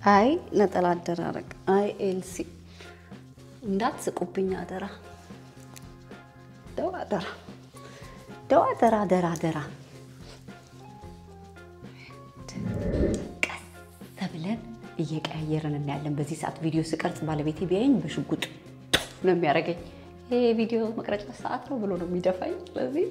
አይ ነጠላ አደራረግ አይ ኤልሲ እንዳትስቁብኝ አደራ ደው አደራ ደው አደራ አደራ አደራ ቀስ ብለን እየቀያየርን እናያለን። በዚህ ሰዓት ቪዲዮ ስቀርጽ ባለቤቴ ቢያይኝ በሽጉጥ ነው የሚያደርገኝ። ይሄ ቪዲዮ መቅረጫ ሰዓት ነው ብሎ ነው የሚደፋኝ። ስለዚህ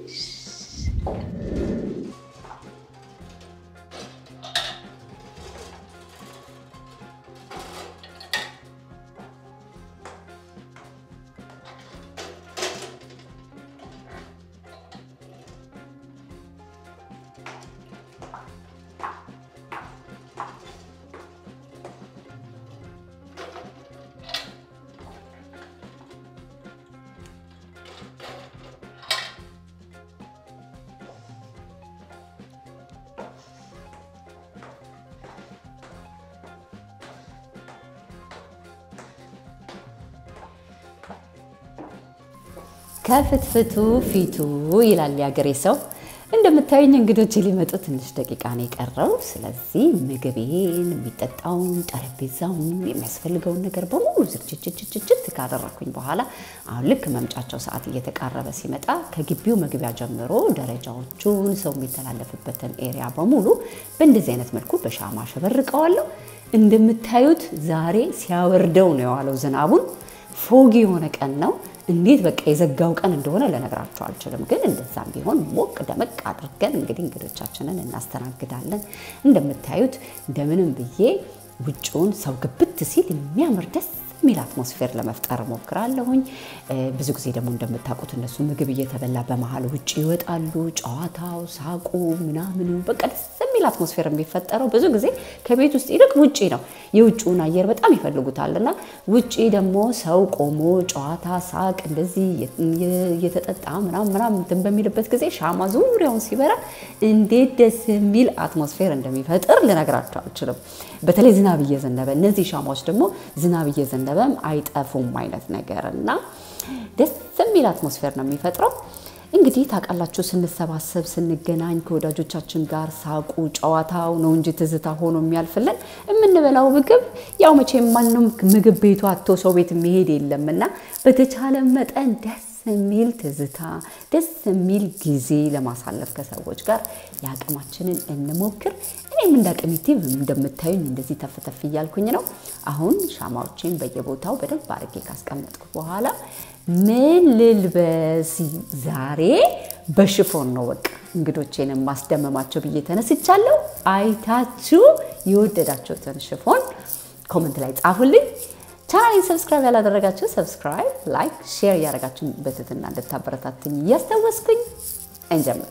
ከፍትፍቱ ፊቱ ይላል የሀገሬ ሰው። እንደምታዩኝ እንግዶች ሊመጡ ትንሽ ደቂቃ ነው የቀረው። ስለዚህ ምግቤን፣ የሚጠጣውን፣ ጠረጴዛውን፣ የሚያስፈልገውን ነገር በሙሉ ዝግጅትችችት ካደረኩኝ በኋላ አሁን ልክ መምጫቸው ሰዓት እየተቃረበ ሲመጣ ከግቢው መግቢያ ጀምሮ ደረጃዎቹን፣ ሰው የሚተላለፍበትን ኤሪያ በሙሉ በእንደዚህ አይነት መልኩ በሻማ ሸበርቀዋለሁ። እንደምታዩት ዛሬ ሲያወርደው ነው የዋለው ዝናቡን። ፎግ የሆነ ቀን ነው። እንዴት በቃ የዘጋው ቀን እንደሆነ ልነግራቸው አልችልም። ግን እንደዛም ቢሆን ሞቅ ደመቅ አድርገን እንግዲህ እንግዶቻችንን እናስተናግዳለን። እንደምታዩት እንደምንም ብዬ ውጭውን ሰው ግብት ሲል የሚያምር ደስ የሚል አትሞስፌር ለመፍጠር እሞክራለሁኝ። ብዙ ጊዜ ደግሞ እንደምታውቁት እነሱ ምግብ እየተበላ በመሀል ውጭ ይወጣሉ። ጨዋታው፣ ሳቁ፣ ምናምኑ በቃ ደስ የሚል አትሞስፌር የሚፈጠረው ብዙ ጊዜ ከቤት ውስጥ ይልቅ ውጭ ነው። የውጭውን አየር በጣም ይፈልጉታል እና ውጭ ደግሞ ሰው ቆሞ ጨዋታ፣ ሳቅ እንደዚህ እየተጠጣ ምናምን ምናምን እንትን በሚልበት ጊዜ ሻማ ዙሪያውን ሲበራ እንዴት ደስ የሚል አትሞስፌር እንደሚፈጥር ልነግራቸው አልችልም። በተለይ ዝናብ እየዘነበ እነዚህ ሻማዎች ደግሞ ዝናብ እየዘነበም አይጠፉም አይነት ነገር እና ደስ የሚል አትሞስፌር ነው የሚፈጥረው። እንግዲህ ታውቃላችሁ፣ ስንሰባሰብ ስንገናኝ ከወዳጆቻችን ጋር ሳቁ ጨዋታው ነው እንጂ ትዝታ ሆኖ የሚያልፍልን የምንበላው ምግብ ያው መቼም ማንም ምግብ ቤቱ አቶ ሰው ቤት የሚሄድ የለም እና በተቻለ መጠን ደስ የሚል ትዝታ ደስ የሚል ጊዜ ለማሳለፍ ከሰዎች ጋር የአቅማችንን እንሞክር። እኔም እንደ አቅሚቲ እንደምታዩኝ እንደዚህ ተፍተፍ እያልኩኝ ነው። አሁን ሻማዎችን በየቦታው በደንብ አድርጌ ካስቀመጥኩ በኋላ ምን ልልበስ ዛሬ? በሽፎን ነው በቃ እንግዶቼን ማስደመማቸው ብዬ ተነስቻለሁ። አይታችሁ የወደዳችሁትን ሽፎን ኮመንት ላይ ጻፉልኝ። ቻናሌን ሰብስክራይብ ያላደረጋችሁ ሰብስክራይብ፣ ላይክ፣ ሼር እያደረጋችሁ በትህትና እንድታበረታትኝ እያስታወስኩኝ እንጀምር።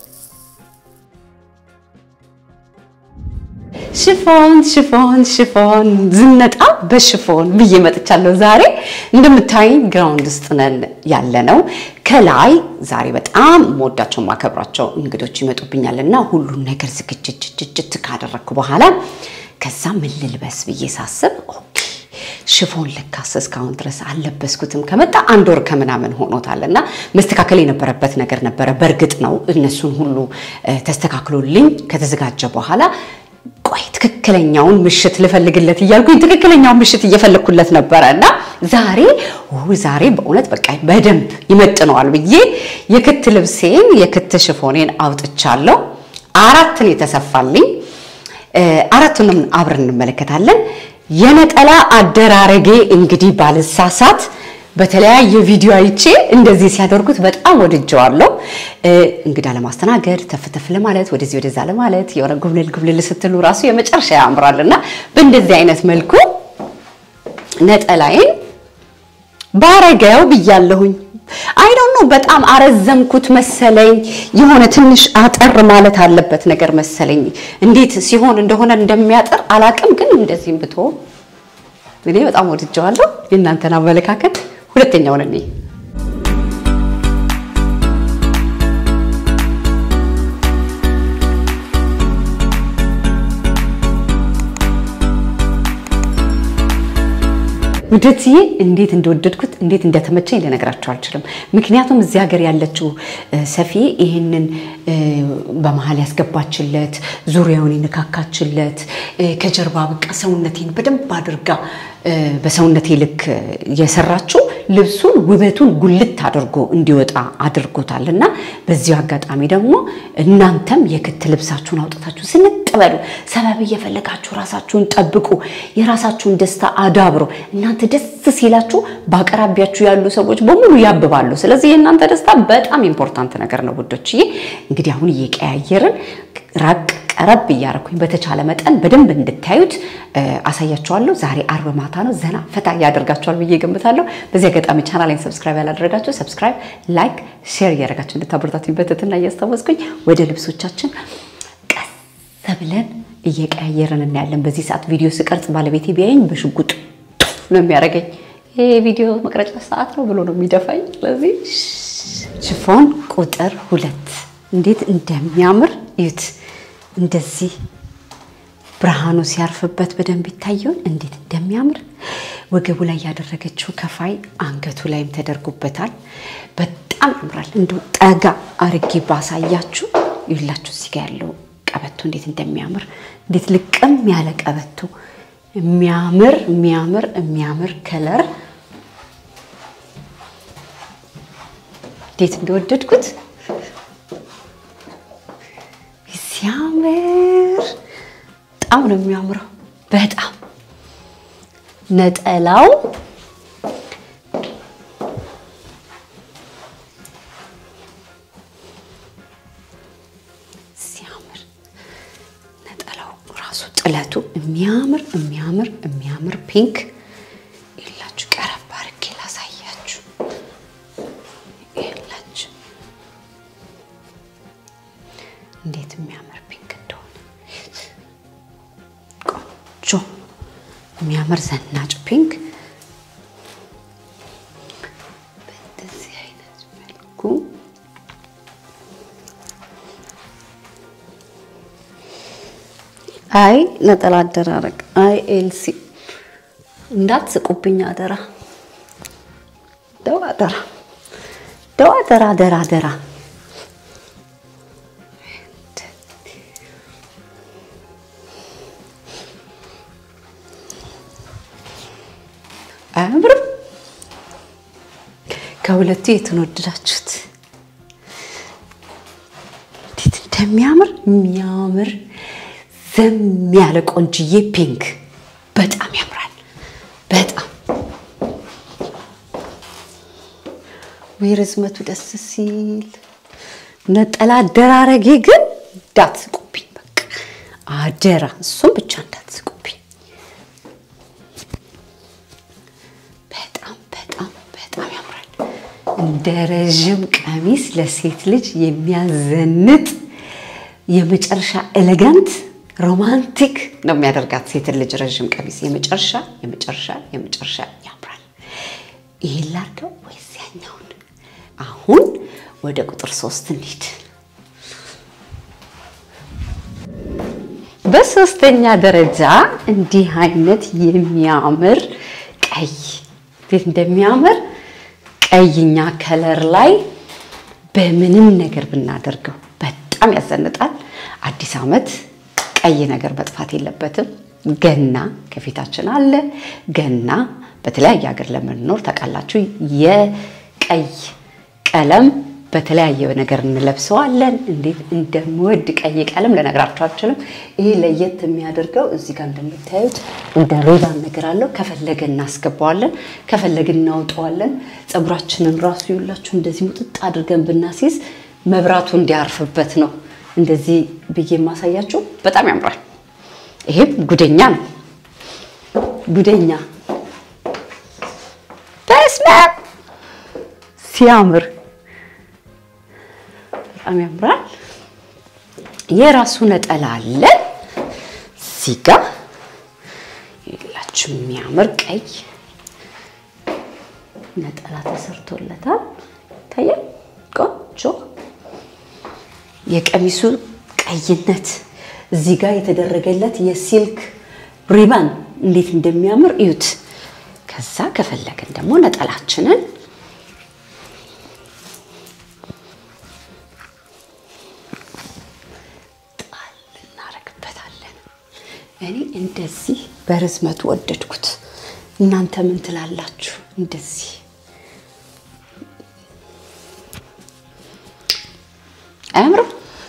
ሽፎን ሽፎን ሽፎን ዝነጣ በሽፎን ብዬ መጥቻለሁ። ዛሬ እንደምታዩኝ ግራውንድ ውስጥ ነን ያለ ነው። ከላይ ዛሬ በጣም መወዳቸው ማከብራቸው እንግዶች ይመጡብኛል እና ሁሉን ነገር ዝግጅት ካደረግኩ በኋላ ከዛ ምን ልልበስ ብዬ ሳስብ ሽፎን ለካስ እስካሁን ድረስ አልለበስኩትም። ከመጣ አንድ ወር ከምናምን ሆኖታል እና መስተካከል የነበረበት ነገር ነበረ። በእርግጥ ነው እነሱን ሁሉ ተስተካክሎልኝ ከተዘጋጀ በኋላ ቆይ ትክክለኛውን ምሽት ልፈልግለት እያልኩኝ ትክክለኛውን ምሽት እየፈለግኩለት ነበረ እና ዛሬ ዛሬ በእውነት በቃ በደንብ ይመጥነዋል ብዬ የክት ልብሴን የክት ሽፎኔን አውጥቻለሁ። አራትን የተሰፋልኝ አራቱንም አብረን እንመለከታለን። የነጠላ አደራረጌ እንግዲህ ባልሳሳት በተለያየ ቪዲዮ አይቼ እንደዚህ ሲያደርጉት በጣም ወድጀዋለሁ። እንግዳ ለማስተናገድ ተፍተፍ ለማለት ወደዚህ ወደዛ ለማለት የሆነ ጉብልል ጉብልል ስትሉ ራሱ የመጨረሻ ያምራል እና በእንደዚህ አይነት መልኩ ነጠላዬን ባረገው ብያለሁኝ። አይ ዶንት ኖ በጣም አረዘምኩት መሰለኝ። የሆነ ትንሽ አጠር ማለት አለበት ነገር መሰለኝ። እንዴት ሲሆን እንደሆነ እንደሚያጠር አላቅም፣ ግን እንደዚህም ብቶ እኔ በጣም ወድጀዋለሁ። የእናንተን አመለካከት ሁለተኛውን እኔ ውደትዬ እንዴት እንደወደድኩት እንዴት እንደተመቸኝ ልነግራችሁ አልችልም። ምክንያቱም እዚህ ሀገር ያለችው ሰፊ ይህንን በመሀል ያስገባችለት ዙሪያውን የነካካችለት ከጀርባ በቃ ሰውነቴን በደንብ አድርጋ በሰውነቴ ልክ የሰራችው ልብሱን ውበቱን ጉልት አድርጎ እንዲወጣ አድርጎታል። እና በዚሁ አጋጣሚ ደግሞ እናንተም የክት ልብሳችሁን አውጥታችሁ ስንጥ በሉ። ሰበብ እየፈለጋችሁ ራሳችሁን ጠብቁ። የራሳችሁን ደስታ አዳብሮ እናንተ ደስ ሲላችሁ በአቅራቢያችሁ ያሉ ሰዎች በሙሉ ያብባሉ። ስለዚህ የእናንተ ደስታ በጣም ኢምፖርታንት ነገር ነው ውዶችዬ። እንግዲህ አሁን እየቀያየርን ራቅ ቀረብ እያደረኩኝ በተቻለ መጠን በደንብ እንድታዩት አሳያችኋለሁ። ዛሬ አርብ ማታ ነው። ዘና ፈታ ያደርጋችኋል ብዬ ገምታለሁ። በዚህ አጋጣሚ ቻናሌን ሰብስክራይብ ያላደረጋችሁ ሰብስክራይብ፣ ላይክ፣ ሼር እያደረጋችሁ እንድታበረታቱኝ በትህትና እያስታወስኩኝ ወደ ልብሶቻችን ቀስ ብለን እየቀያየርን እናያለን። በዚህ ሰዓት ቪዲዮ ስቀርጽ ባለቤቴ ቢያየኝ በሽጉጥ ነው የሚያደርገኝ። ይሄ ቪዲዮ መቅረጫ ሰዓት ነው ብሎ ነው የሚደፋኝ። ስለዚህ ሽፎን ቁጥር ሁለት እንዴት እንደሚያምር እዩት። እንደዚህ ብርሃኑ ሲያርፍበት በደንብ ይታየውን እንዴት እንደሚያምር ወገቡ ላይ ያደረገችው ከፋይ አንገቱ ላይም ተደርጎበታል። በጣም ያምራል። እንደ ጠጋ አርጌ ባሳያችሁ ይላችሁ እዚህ ጋ ያለው ቀበቶ እንዴት እንደሚያምር እንዴት ልቅም ያለ ቀበቶ የሚያምር የሚያምር የሚያምር ከለር እንዴት እንደወደድኩት ሲያምር በጣም ነው የሚያምረው። በጣም ነጠላው ሲያምር ነጠላው ራሱ ጥለቱ የሚያምር የሚያምር የሚያምር ፒንክ ይላችሁ። ቀረብ አድርጌ ላሳያችሁ ይላችሁ እንዴት የሚያምር ፒንክ እንደሆነ ቆንጆ የሚያምር ዘናጭ ፒንክ በእንደዚህ አይነት መልኩ አይ ነጠላ አደራረግ አይ ኤልሲ እንዳትስቁብኝ አደራ ደው አደራ ደው አደራ አደራ አደራ አያምርም? ከሁለቱ የቱን ወደዳችሁት? እንዴት እንደሚያምር የሚያምር ዘም ያለ ቆንጅዬ ፒንክ በጣም ያምራል። በጣም ወይ ርዝመቱ ደስ ሲል፣ ነጠላ አደራረጌ ግን እንዳትስቁብኝ፣ በቃ አደራ፣ እሱም ብቻ እንዳትስቁብኝ። በጣም በጣም በጣም ያምራል። እንደ ረዥም ቀሚስ ለሴት ልጅ የሚያዘንጥ የመጨረሻ ኤሌጋንት ሮማንቲክ ነው የሚያደርጋት ሴትን ልጅ ረዥም ቀሚስ የመጨረሻ የመጨረሻ የመጨረሻ ያምራል። ይሄን ላድርገው ወይስ ያኛውን? አሁን ወደ ቁጥር ሶስት እንሂድ። በሶስተኛ ደረጃ እንዲህ አይነት የሚያምር ቀይ እንዴት እንደሚያምር ቀይኛ ከለር ላይ በምንም ነገር ብናደርገው በጣም ያዘንጣል። አዲስ ዓመት ቀይ ነገር መጥፋት የለበትም። ገና ከፊታችን አለ። ገና በተለያየ ሀገር ለምንኖር ታውቃላችሁ፣ የቀይ ቀለም በተለያየ ነገር እንለብሰዋለን። እንዴት እንደምወድ ቀይ ቀለም ልነግራችሁ አልችልም። ይሄ ለየት የሚያደርገው እዚህ ጋር እንደምታዩት እንደ ሪባን ነገር አለው። ከፈለገ እናስገባዋለን፣ ከፈለገ እናውጠዋለን። ፀጉራችንን ራሱ ይውላችሁ እንደዚህ ሙጥጥ አድርገን ብናሲዝ መብራቱ እንዲያርፍበት ነው እንደዚህ ብዬ የማሳያችሁ። በጣም ያምራል። ይሄም ጉደኛ ነው። ጉደኛ በስመ አብ ሲያምር በጣም ያምራል። የራሱ ነጠላ አለ እዚህ ጋ የላችሁ የሚያምር ቀይ ነጠላ ተሰርቶለታል። ይታያል። ቆንጆ የቀሚሱ ቀይነት እዚህ ጋር የተደረገለት የሲልክ ሪባን እንዴት እንደሚያምር እዩት። ከዛ ከፈለግን ደግሞ ነጠላችንን እንደዚህ በርዝመቱ ወደድኩት። እናንተ ምን ትላላችሁ? እንደዚህ አያምርም?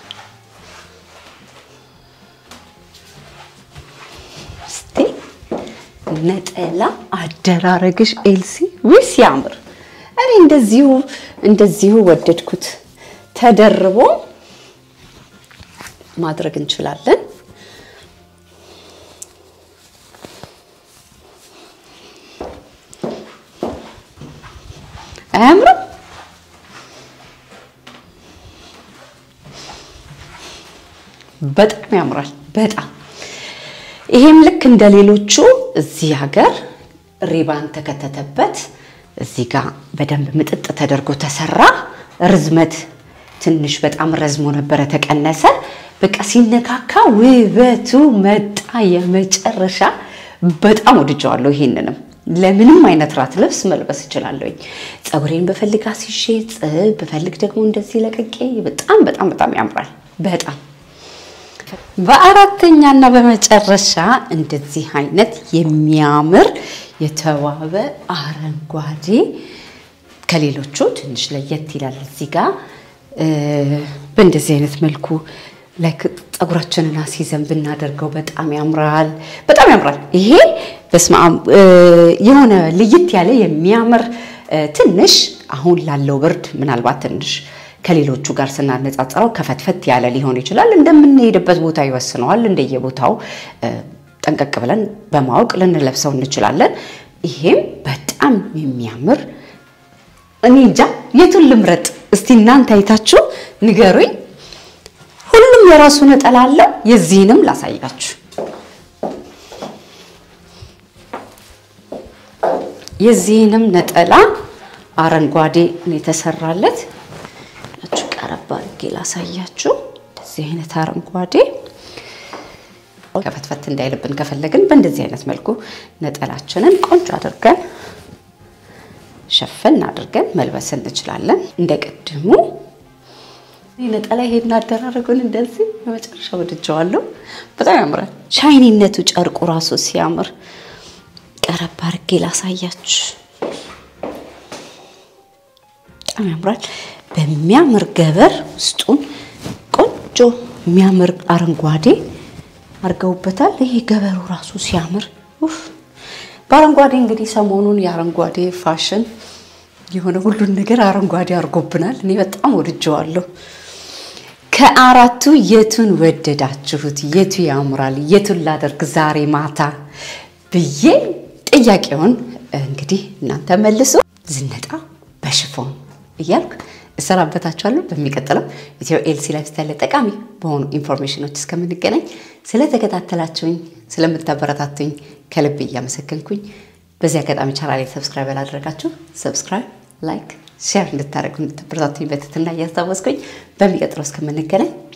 እስቲ ነጠላ አደራረግሽ ኤልሲ ውይ ሲያምር! እኔ እንደዚሁ እንደዚሁ ወደድኩት። ተደርቦ ማድረግ እንችላለን። አያምርም? በጣም ያምራል። በጣም ይሄም ልክ እንደ ሌሎቹ እዚህ ሀገር ሪባን ተከተተበት። እዚህ ጋር በደንብ ምጥጥ ተደርጎ ተሰራ። ርዝመት ትንሽ በጣም ረዝሞ ነበረ፣ ተቀነሰ። በቃ ሲነካካ ውበቱ መጣ። የመጨረሻ በጣም ወድጀዋለሁ። ይሄንንም ለምንም አይነት ራት ልብስ መልበስ እችላለሁኝ። ፀጉሬን በፈልግ አስይዤ ብፈልግ ደግሞ እንደዚህ ለቅቄ በጣም በጣም በጣም ያምራል። በጣም በአራተኛ እና በመጨረሻ እንደዚህ አይነት የሚያምር የተዋበ አረንጓዴ ከሌሎቹ ትንሽ ለየት ይላል። እዚህ ጋር በእንደዚህ አይነት መልኩ ላይክ ፀጉራችንን አስይዘን ብናደርገው በጣም ያምራል፣ በጣም ያምራል። ይሄ በስመ አብ የሆነ ልይት ያለ የሚያምር ትንሽ አሁን ላለው ብርድ ምናልባት ትንሽ ከሌሎቹ ጋር ስናነጻጽረው ከፈትፈት ያለ ሊሆን ይችላል። እንደምንሄድበት ቦታ ይወስነዋል። እንደየቦታው ጠንቀቅ ብለን በማወቅ ልንለብሰው እንችላለን። ይሄም በጣም የሚያምር እኔ እንጃ የቱን ልምረጥ? እስቲ እናንተ አይታችሁ ንገሩኝ። ሁሉም የራሱ ነጠላ አለው። የዚህንም ላሳያችሁ። የዚህንም ነጠላ አረንጓዴ ነው የተሰራለት። ቀረብ አድርጌ ላሳያችሁ። እንደዚህ አይነት አረንጓዴ ከፈትፈት እንዳይልብን ከፈለግን በእንደዚህ አይነት መልኩ ነጠላችንን ቆንጆ አድርገን ሸፈን አድርገን መልበስ እንችላለን። እንደ ቅድሙ ነጠላ ይሄን አደራረጉን እንደዚህ በመጨረሻ ወድጀዋለሁ። በጣም ያምራል። ሻይኒነቱ ጨርቁ ራሱ ሲያምር ቀረብ አድርጌ ላሳያችሁ። በጣም ያምራል። በሚያምር ገበር ውስጡን ቆንጆ የሚያምር አረንጓዴ አድርገውበታል። ይሄ ገበሩ ራሱ ሲያምር ኡፍ! በአረንጓዴ እንግዲህ ሰሞኑን የአረንጓዴ ፋሽን የሆነ ሁሉን ነገር አረንጓዴ አድርጎብናል። እኔ በጣም ወድጀዋለሁ። ከአራቱ የቱን ወደዳችሁት? የቱ ያምራል? የቱን ላደርግ ዛሬ ማታ ብዬ ጥያቄውን እንግዲህ እናንተ መልሱ። ዝነጣ በሽፎን እያልኩ እሰናበታችኋለሁ። በሚቀጥለው ኢትዮ ኤልሲ ላይፍ ስታይል ጠቃሚ በሆኑ ኢንፎርሜሽኖች እስከምንገናኝ ስለተከታተላችሁኝ፣ ስለምታበረታቱኝ ከልብ እያመሰገንኩኝ በዚህ አጋጣሚ ቻናሌ ሰብስክራይብ ያላደረጋችሁ ሰብስክራይብ፣ ላይክ፣ ሼር እንድታደርጉ እንድታበረታቱኝ በትህትና እያስታወስኩኝ በሚቀጥለው እስከምንገናኝ